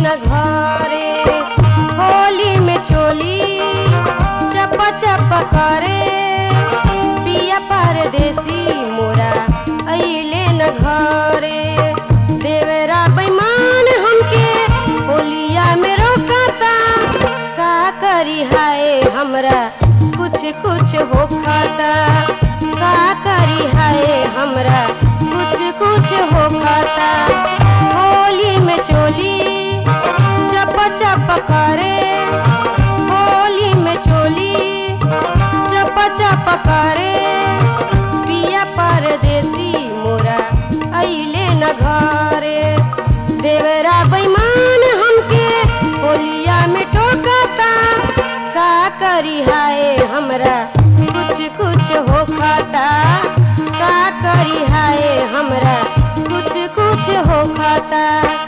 न घरे होली में चोली चप चप करे पिया परदेसी मोरा अइले न घरे देवरा बेईमान हमके होलिया में रोकता का करी हाय हमरा कुछ कुछ हो खाता का करी हाय हमरा कुछ कुछ हो खाता होली में चोली चप चप करे होली में चोली चप चप करे पिया परदेसी मोरा अइले न घरे देवरा बेईमान हमके होलिया में टोकता का करी हाय हमरा कुछ कुछ हो खाता का करी हाय हमरा कुछ कुछ हो खाता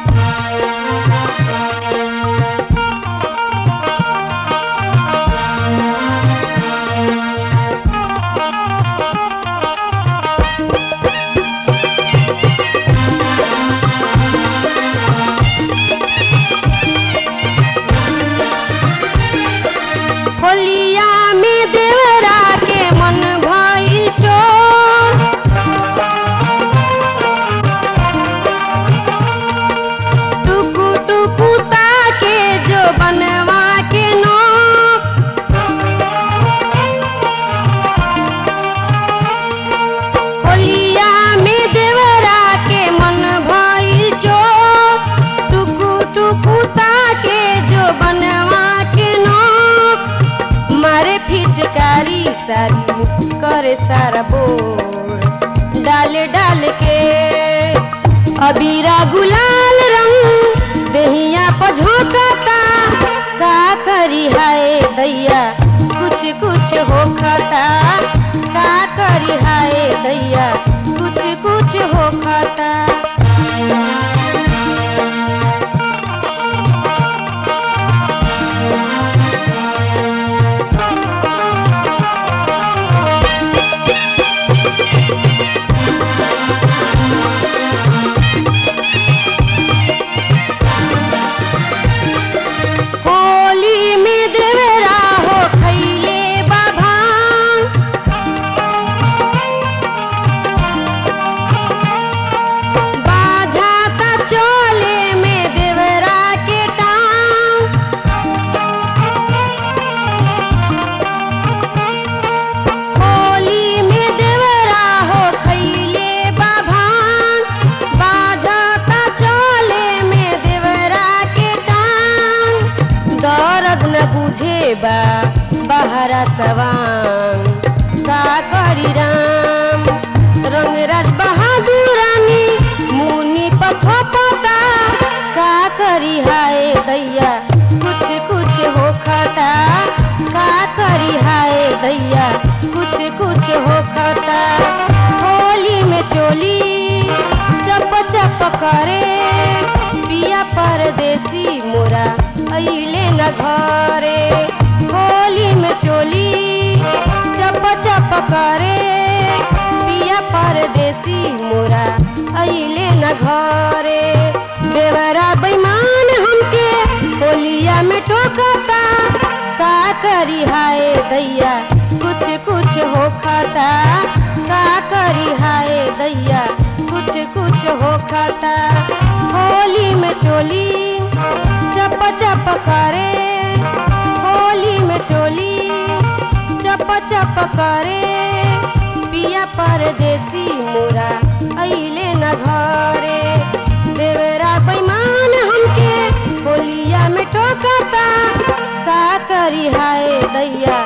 होलिया में देवरा के मन भइल चोर टुकु टुकु ताके जो बनवा के नोक होलिया में देवरा के मन भइल चोर टुकु टुकु ताके जो बनवा के नोक मारे फिचकारी सारी करे सारा बोर डाल डाल के अबीरा गुलाल रंग देहिया पझोकता का करी हाय दैया कुछ कुछ हो खाता का करी हाय दैया कुछ कुछ हो खाता होली में देवरा हो खैले बाबा बाझाता चोले में देवरा के टांग होली में देवरा हो खैले बाबा बाझाता चोले में देवरा के टांग दर्द न बुझे बा बहरा सवान का करी राम रंगराज बहादुर रानी मुनि पथो पता का करी हाय दैया कुछ कुछ हो खाता का करी हाय दैया कुछ कुछ हो खाता होली में चोली चप चप करे पिया परदेसी मोरा अइले न घरे होली में चोली चप चप करे पिया परदेसी मोरा अइले न घरे देवरा बेईमान हमके होलिया में टोकता का करी हाय दैया कुछ कुछ हो खाता का करी हाय दैया कुछ कुछ हो खाता होली में चोली चप चप करे होली में चोली चप चप करे पिया परदेसी मोरा अइले न घरे देवरा बेईमान हमके होलिया में टोकता का करी हाय दैया